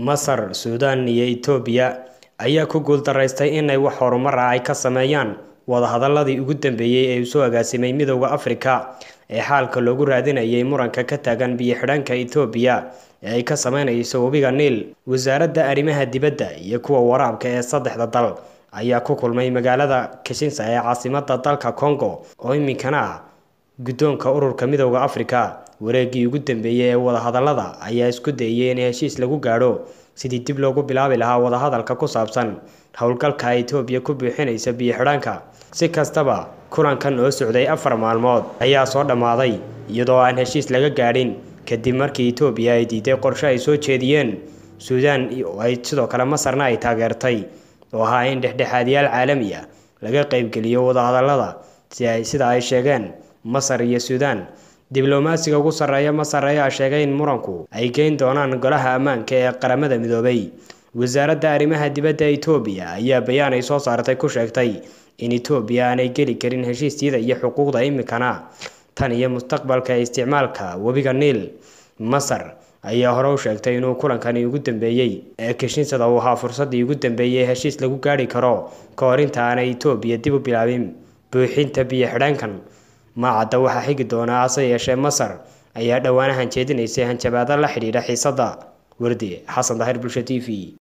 masar suudaan iyo itoobiya ayaa ku guuldaraystay inay wax horumar ah ay ka sameeyaan wadahadaladii ugu dambeeyey ee uu soo agaasimay midowda afrika ee xaalka loogu raadinayay muranka ka taagan biyo-xidhanka itoobiya ee ay ka sameynayso webiga niil wasaaradda arrimaha dibadda iyo kuwa waraabka ee saddexda dal ayaa ku kulmay magaalada kishinsa ee caasimada dalka congo oo iminkana ah guddoonka ururka midowda afrika wareegii ugu dambeeyey ee wadahadalada ayaa isku dayay in heshiis lagu gaadho sidii dib loogu bilaabi lahaa wadahadalka ku saabsan howlgalka ay itoobiya ku buuxinaysa biyo-xidhaanka si kastaba kulankan oo socday afar maalmood ayaa soo dhammaaday iyadoo aan heshiis laga gaadhin kadib markii itoobiya ay diiday qorshe ay soo jeediyeen suudaan ay sidoo kale masarna ay taageertay oo ahaa in dhexdhexaadiyaal caalami ah laga qeybgeliyo wadahadalada si ay sida ay sheegeen masar iyo suudaan diblomaasiga ugu sarreeya masar ayaa sheegay in muranku ay geyn doonaan golaha ammaanka ee qaramada midoobay wasaaradda arrimaha dibadda itoobiya ayaa bayaan ay soo saartay ku sheegtay in itoobiya aanay geli karin heshiisyada iyo xuquuqda imikana tan iyo mustaqbalka isticmaalka webiga niil masar ayaa hore u sheegtay inuu kulankani ugu dambeeyey ee kishinsada uu ahaa fursaddii ugu dambeeyey heshiis lagu gaadhi karo ka hor inta aanay itoobiya dib u bilaabin buuxinta biyo-xidhaankan maacadda waxaa xigi doonaa hase yeeshee masar ayaa dhowaanahan jeedinaysay hanjabaado la xidhiidha xiisadda wardi xasan daahir bulsha t v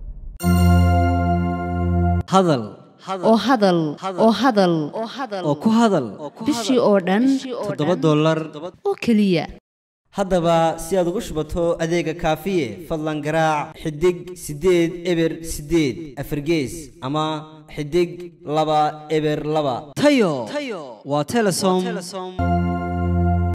hadal oo hadal oo hadal oo ku hadal bishii oo dhan toddoba dollar oo keliya haddaba si aad ugu shubato adeega kaafiye fadlan garaac xidig siddeed eber siddeed afargees ama xidig laba eber laba tayo waa telesom